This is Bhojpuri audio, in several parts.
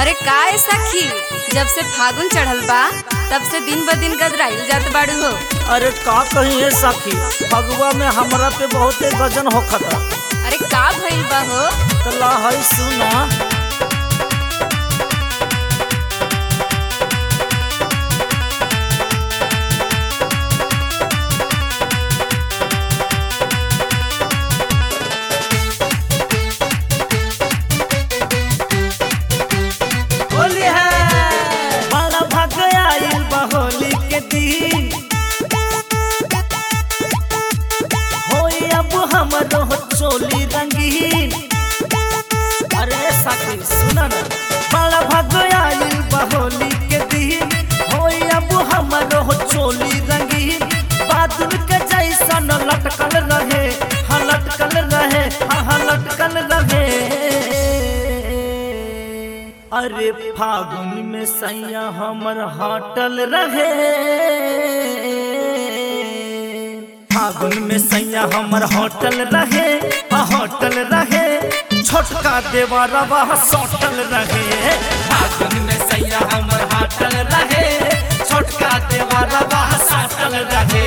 अरे का है सखी जब से फागुन चढ़ल बा तब से दिन ब दिन गदराइल जात बाड़ू हो अरे का कही है सखी फगुआ में हमरा पे बहुते गजन होखता अरे का भइल बा हो तो ला है सुना होली है बड़ा भाग आइल बा होली के दिन होई अब हमरो चोली रंगीन अरे साथी सुना ना बड़ा भाग आइल बा होली के दिन होई अब हमरो चोली रंगीन बादल के जैसन लटकल रहे हाँ लटकल रहे हाँ हाँ लटकल रहे अरे फागुन में सैया हमर हटल रहे फागुन में सैया हमर होटल रहे आ होटल रहे छोटका देवरवा सोटल रहे फागुन में सैया हमर होटल रहे छोटका देवरवा सोटल रहे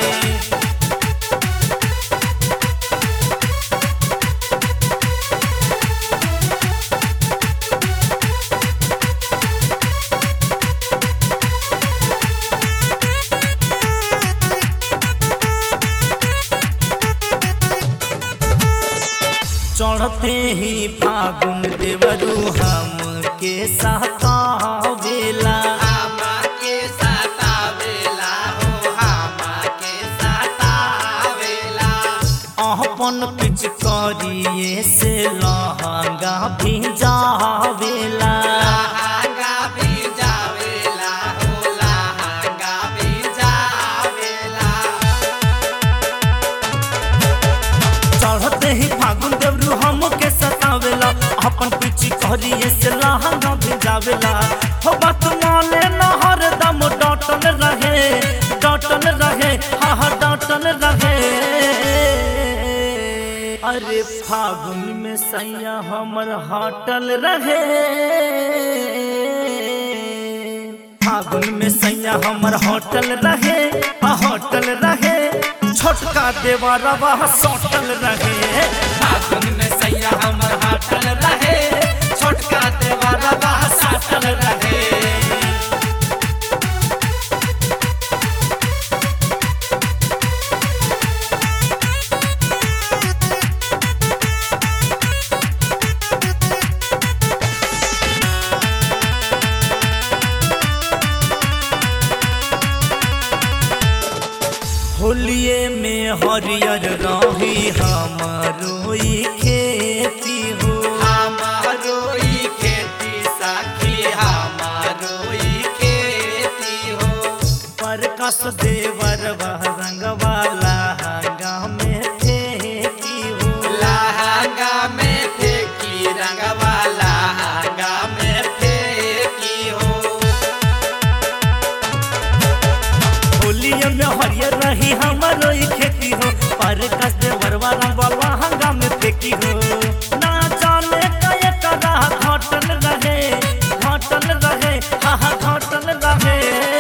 चढ़ते ही फागुन देवरू हम के सतावेला के सतावेला हो हामा के सतावेला अपन पिच करिए से लहंगा भिजावेला लहंगा भी जावेला हो लहंगा भी जावेला चढ़ते ही फागुन देवरू हम के सतावेला अपन पिच करिए से लहंगा भिजावेला हो बात माने न हरदम डटल रहे डटल रहे हाँ हाँ डटल रहे अरे फागुन में सैया हमर हटल रहे फागुन में सैया हमर होटल रहे आ होटल रहे छोटका देवरवा सोटल रहे फागुन में सैया हमर हाटल रहे छोटका देवरवा साटल रहे होलिए में हरियर रही हमारो ई खेती हो हमारो ई खेती सखी हमारो ई खेती हो परकस देवर रंगवाला हंगा में खेती हो लहंगा में फेंकी रंगवा लहंगा में फेंकी हो होलिए में हरियर रही हमारो ई खेती हो परकस देवर रंगवाला हंगा में फेंकी हो ना जाने कए करा घटल रहे घटल रहे हाँ हाँ घटल रहे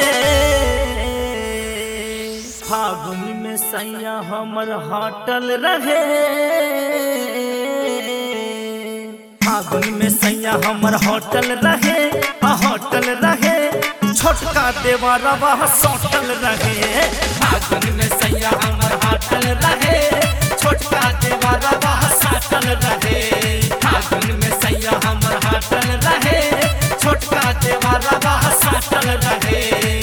फागुन में सैया हमर हटल रहे फागुन में सैया हमर होटल रहे आ होटल रहे छोटका देवरवा सोटल रहे फागुन में सैया हमर हाटल रहे छोटका देवरवा साटल रहे फागुन में सैया हमर हाटल रहे छोटका देवरवा साटल रहे